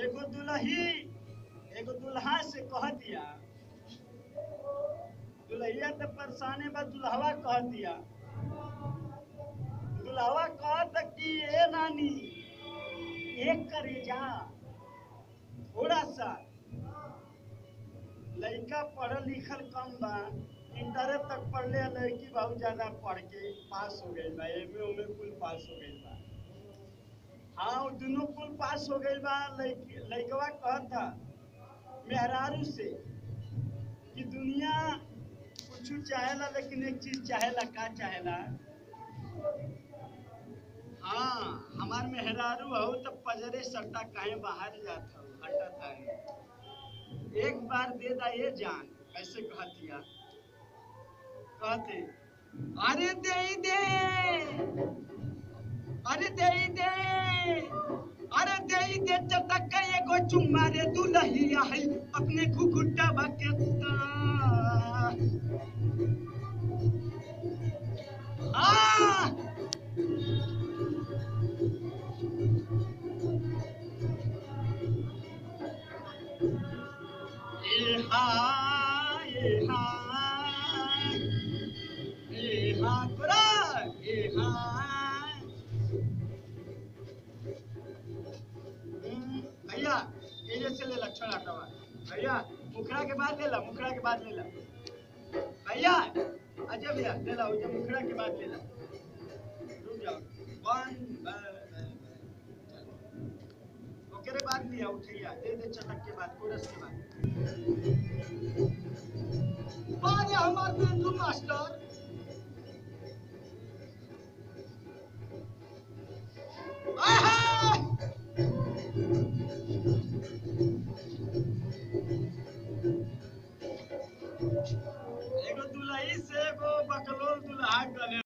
एगो दुल्ही एगो दुल्हा से कह दिया दुल्हिया तो परेशाने बा दुल्हवा कह दिया दुल्हवा कहत कि ए नानी एक करे जा थोड़ा सा लड़का पढ़ल लिखल कम बा इंटर तक पढ़ले लड़की बहुत ज्यादा पढ़ के पास हो गई बा एमे ओमे कुल पास हो गई बा हाँ वो दोनों कुल पास हो गई बा लड़की लड़कवा कहता मेहरारू से कि दुनिया कुछ चाहेला लेकिन एक चीज चाहेला का चाहेला हाँ हमार मेहरारू हो तो पजरे सट्टा काहे बाहर जाता हो हटत है एक बार दे दा ये जान कैसे कहतिया कहते अरे दे दे अरे दे दे अरे दे दे चटक एगो चुम्मा रे दुलहिया है अपने घुघुटा बकेता आ ए हा ए हा ए हा तोरा ए हा हम्म, भैया ये जैसे ले लक्षण हटावा भैया मुखड़ा के बाद ले ला मुखड़ा के बाद ले ला भैया अजय भैया ले ला उजे मुखड़ा के बाद ले ला रुक जाओ वन ओकरे बाद लिया उठिया दे दे चटक के बाद कोरस के बाद अरे हमार बिंदु मास्टर आहा! एगो दुलही से एगो बकलोल दुल्हा गले